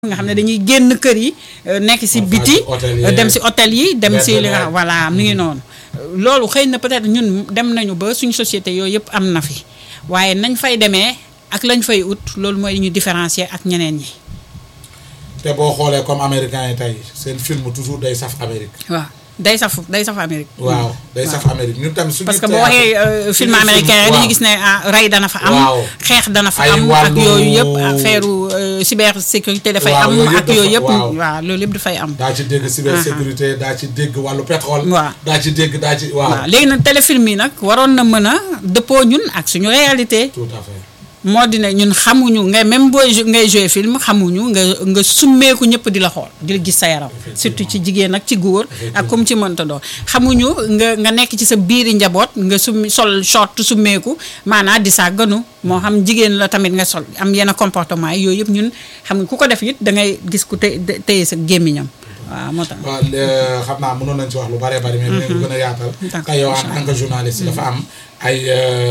nga xam ne dañuy génn kër yi nekk ci biti dem ci hôtel yi dem ci li nga voilà mi ngi noonu loolu xëy na peut-être ñun dem nañu ba suñu société yooyu yëpp am na fi waaye nañ fay demee ak lañ fay ut loolu mooy ñu différencier ak ñeneen ñi te boo xoolee comme américains yi tey seen film toujours day saf Amérique. waaw day saf day saf Amérique. waaw day saf Amérique ñun tamit suñu. parce que boo waxee film américain rek dañuy gis ne rey dana fa am. xeex dana fa am ak yooyu yëpp affaire cybersécurité dafay am ak yooyu yëpp. waaw loolu yëpp dafay am. daa ci dégg cybersécurité daa ci dégg wàllu pétrole. waaw daa ci dégg daa ci waaw. waaw léegi nag téléfilm yi nag waroon na mën a dëppoo ñun ak suñu réalité. tout à fait. moo di ne ñun xamuñu nga même booy ngay joué film xamuñu nga nga summeeku ñëpp di la xool di la gis sa yaram surtout ci jigéen ak ci góor ak comme ci mënta doon xamuñu nga nga nekk ci sa biiri njaboot nga summi sol short summeeku maanaam di saa gënu moo xam jigéen la tamit nga sol am yenn comportement yi yooyu yëpp ñun xam nga ku ko def it da ngay gis ku te téye sa gémmiñam waaw moo tax waaw xam naa mënoon nañ ci wax lu bëree bëri mais mën gën a yaatal te yow en tant que journaliste dafa am ay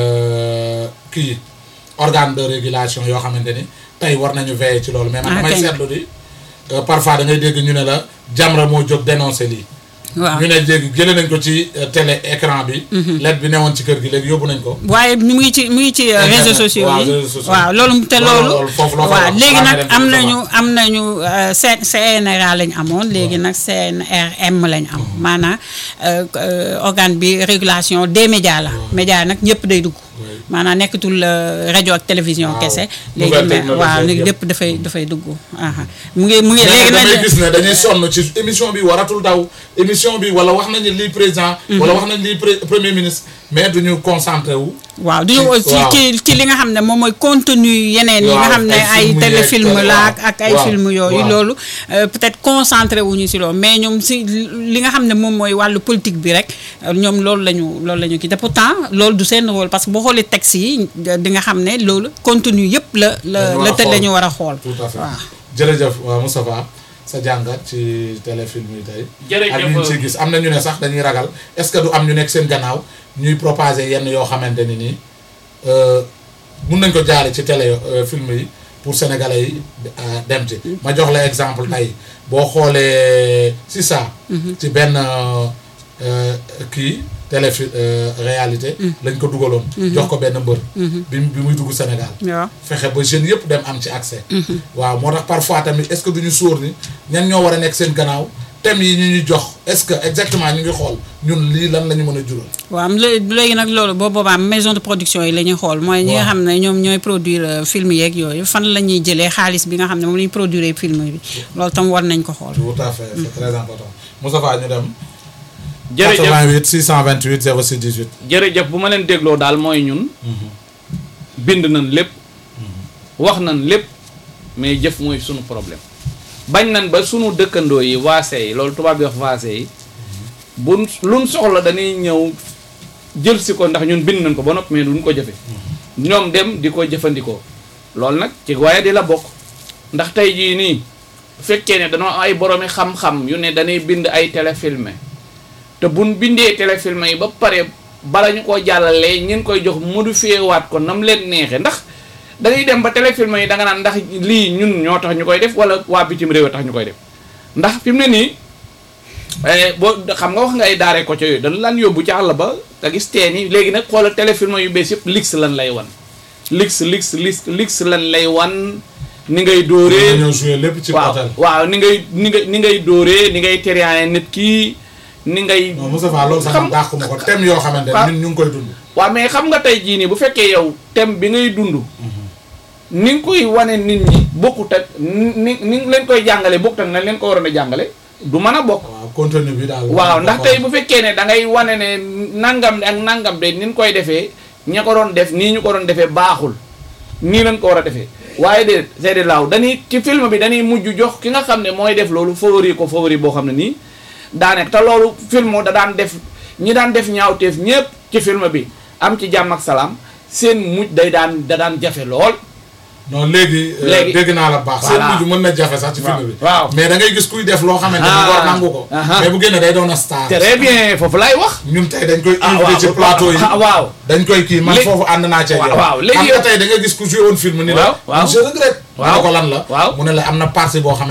kii organe de régulation yoo xamante ni tey war nañu veiller ci loolu mais man damay seetlu di parfois da ngay dégg ñu ne la Jamra moo jóg dénoncé lii waaw ñu ne léegi jëlee nañ ko ci télé écran bi let bi newoon ci kër gi léegi yóbbu nañ ko waaye mu ngi ci mu ngi ci réseaux sociaux yi waaw loolu te loolu waaw léegi nag am nañu am nañu CNRA lañ amoon léegi nag CNRM lañ am maanaam organe bi régulation des médias la médias nag ñëpp day dugg maanaam nekkatul rajo ak télévision kese léegi mais waaw léegi lépp dafay dafay dugg mu ngi mu ngi léegi damay gis ne dañuy sonn ci émission bi waratul daw émission bi wala wax nañu lii président wala wax nañu lii premier ministre mais duñu concentré wu waaw duñu ci ci ci li nga xam ne moom mooy contenu yeneen yi nga xam ne ay téléfilm la ak ay film yooyu loolu peut-être concentré wuñu si loolu mais ñoom si li nga xam ne moom mooy wàllu politique bi rek ñoom loolu la ñu loolu la ñu kii te pourtant loolu du seen rôle parce que boo xoolee texte yi di nga xam ne loolu contenu yëpp la la la te la ñu war a xool tout à fait waaw jërëjëf Moustapha sa jàngat ci téléfilm yi tey jërëjëf ak ñu ci gis am na ñu ne sax dañuy ragal est-ce que du am ñu nekk seen gannaaw ñuy propager yenn yoo xamante ni nii mun nañ ko jaare ci télé film yi pour sénégalais yi dem ci ma jox la exemple tey boo xoolee si ça ci benn kii télé réalité lañ ko dugaloon jox ko benn mbër bi bi muy dugg Sénégal fexe ba jeunes yëpp dem am ci accès waaw moo tax parfois tamit est-ce que duñu sóor ni ñan ñoo war a nekk seen gannaaw thèmes yi ñu ñu jox est-ce que exactement ñu ngi xool ñun lii lan la ñu mën a jural waaw léegi nag loolu boo boobaa maison de production yi la ñuy xool mooy ñi nga xam ne ñoom ñooy produire film yeeg yooyu fan la ñuy jëlee xaalis bi nga xam ne moom la ñuy produire film bi loolu tam war nañ ko xool tout à fait c'est très important Moustapha ñu dem jërëjëf 88 628 06 18 jërëjëf bu ma leen dégloo daal mooy ñun bind nañ lépp wax nañ lépp mais jëf mooy sunu problème bañ nañ ba sunu dëkkandoo yi waase yi loolu tubaab bi wax waase yi bu luñ soxla dañuy ñëw jël si ko ndax ñun bind nañ ko ba noppi mais duñ ko jëfe ñoom dem di ko jëfandikoo loolu nag ci waaye di la bokk ndax tey jii nii bu fekkee ne dañoo ay boroomi xam-xam yu ne dañuy bind ay téléfilmé te buñ bindee téléfilm yi ba pare bala ñu koo jàllalee ñeen koy jox modifié waat ko nam leen neexee ndax dañuy dem ba téléfilm yi da nga naan ndax lii ñun ñoo tax ñu koy def wala waa bitim réew tax ñu koy def ndax fi mu ne nii boo xam nga wax nga ay daaree ko ca yooyu dañu lan yóbbu ci àll ba nga gis teen yi léegi nag xoolal téléfilm yu bees yëpp lix lan lay wan lix lix lix lix lan lay wan ni ngay dóoree lépp ci waaw waaw ni ngay ni ngay ni ngay dóoree ni ngay tériane nit kii ni ngay. non Moustapha loolu sax man dàqu ma ko thème yoo xamante ne ñun ñu ngi koy dund. waaw mais xam nga tey jii nii bu fekkee yow thème bi ngay dund. ni nga koy wane nit ñi bokkut ak ni ni leen koy jàngale bokkut ak na leen ko waroon a jàngale du mën a bokk. waaw contenu bi daal. waaw ndax tey bu fekkee ne da ngay wane ne nangam ak nangam de ni ñu koy defee ña ko doon def nii ñu ko doon defee baaxul nii lañ ko war a defee. waaye de seede laaw dañuy ci film bi dañuy mujj jox ki nga xam ne mooy def loolu favori ko favori boo xam ne nii. daanaka te loolu film da daan def ñi daan def ñaawteef ñépp ci film bi am ci jàmm ak salaam seen mujj day daan da daan jafe lool non léegi. euh, Léegi. dégg naa la baax. Voilà. seen mujj mën na jafe sax ci film bi. waaw. mais da ngay gis kuy def loo xamante ni Ah. war nangu ko. Aha. mais bu génne day doon a star. très bien foofu laay wax ñun tey dañ koy ah invité ci waaw plateau yi. ah, waaw dañ koy kii man Léegi- foofu ànd naa ca yow. waaw, waaw, léegi xam nga yow- tey da nga gis ku joué woon film ni la. Waaw, waaw. je regrette. Waaw. mu ne ko lan la. Waaw. mu ne la am na partie boo xam